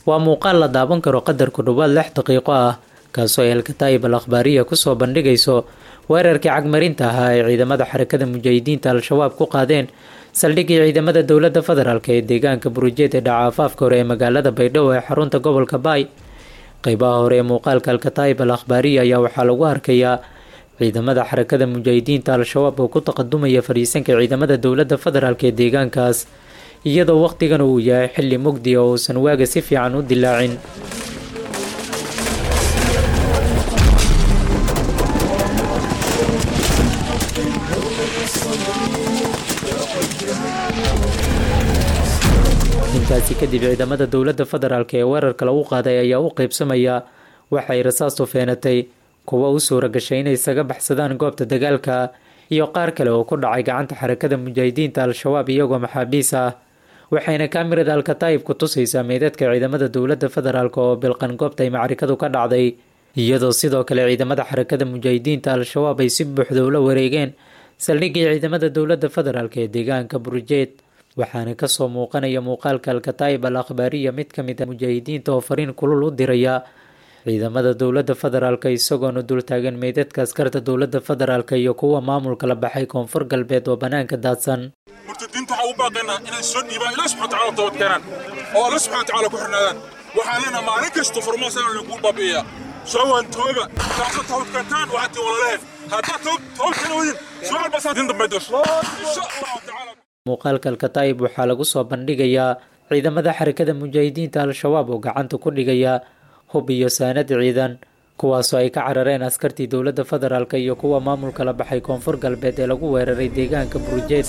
waa muuqaal la daawan karo qadar ku dhowaad lix daqiiqo ah kaasoo ay alkataa'ib al akhbaariya kusoo bandhigayso weerarkii cagmarinta ahaa ay ciidamada xarakada mujaahidiinta al-shabaab ku qaadeen saldhiggii ciidamada dowladda federaalk ee deegaanka burujeed ee dhaca afaafka hore ee magaalada baydhabo ee xarunta gobolka baay qeybaha hore ee muuqaalka alkataa'ib al akhbaariya ayaa waxaa lagu arkayaa ciidamada xarakada mujaahidiinta al-shabaab oo ku taqadumaya fadhiisanka ciidamada dowladda federaalk ee deegaankaas iyadoo wakhtigan uu yahay xilli mugdi oo uusan waaga si fiican u dilaacin intaasi kadib ciidamada dowladda federaalk ee weerarka lagu qaaday ayaa u qeybsamaya waxay rasaastu feenatay kuwa u suura gashay inay isaga baxsadaan goobta dagaalka iyo qaar kale oo ku dhacay gacanta xarakada mujaahidiinta al-shabaab iyagoo maxaabiis ah waxayna kaamirada alkataa'ib ku tusaysaa meydadka ciidamada dowladda federaalk oo bilqan goobta ay macrikadu ka dhacday iyadoo sidoo kale ciidamada xarakada mujaahidiinta al-shabaab ay si buuxda ula wareegeen saldhiggii ciidamada dowladda federaalk ee deegaanka burujeed waxaana kasoo muuqanaya muuqaalka alkataa'ib al akhbaariya mid ka mid a mujaahidiinta oo fariin kulul u diraya ciidamada dowladda federaalk isagoona dultaagan meydadka askarta dowladda federaalk iyo kuwa maamulka la baxay koonfur galbeed oo bannaanka daadsan murtadiinta waxaa u baaqaynaa inay soo dhiibaan ilaah subxana wataala toobad keenaan oo alla subxana watacaala ku xirnaadaan waxaan leenaha maalin kasta furmaasana lagu baabi'iyaa soo waan tooba taasa toobad keentaan waxaad tii walaleheen haddaad toobad keena wadin soo albasaa din dambe dos insha allahu tacaala muuqaalka alkataa'ib waxaa lagu soo bandhigayaa ciidamada xarakada mujaahidiinta al-shabaab oo gacanta ku dhigaya hub iyo saanad ciidan kuwaasoo ay ka carareen askartii dowladda federaalk iyo kuwa maamulka la baxay koonfur galbeed ee lagu weeraray deegaanka burujeed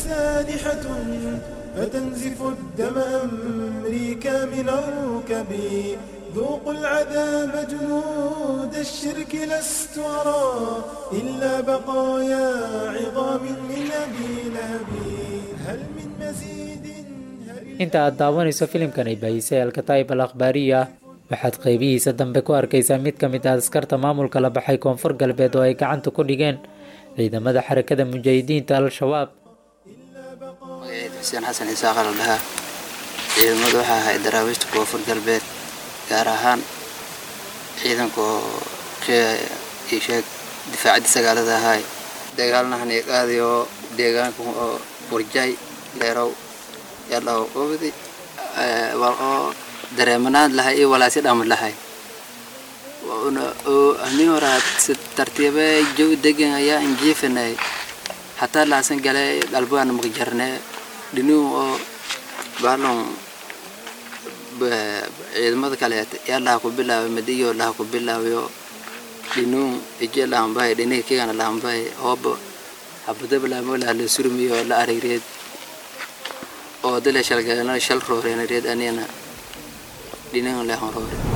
فتنزف الدم أمريكا من الركب ذوقوا العذاب جنود الشرك لست أرى إلا بقايا عظام من أبي لهب هل من مزيد inta aad daawanayso filimkan ay baahisay alkataa'ib al akhbaariya waxaad qeybihiisa dambe ku arkaysaa mid ka mid ah askarta maamulka la baxay koonfur galbeed oo ay gacanta ku dhigeen ciidamada xarakada mujaahidiinta al-shabaab magaciid xuseen xasan isaaq la dhahaa ciidamadu waxaa ahay daraawiishta koonfur galbeed gaar ahaan ciidanka oo sheeg difaacadda sagaalada ahaay dagaalnahan iqaadi oo deegaanka oo burjay leerow yadhaw obdi wal oo dareemanaan lahay iyo walaasi dhama lahay ani horaad si tartiibe jow degan ayaa injiifanay hataa laasan gale galbugaana makajarne dhinuu oo baalon ciidamada kale yaa laha ku bilaabay madiyo laha ku bilaabayo dhinuu ije laambay dhiniga kigana laambay hooba habadaba laamo laha la surmiyo la arigreed oo dale shalgalana shal rooreena reed anina dhinaga lehan roore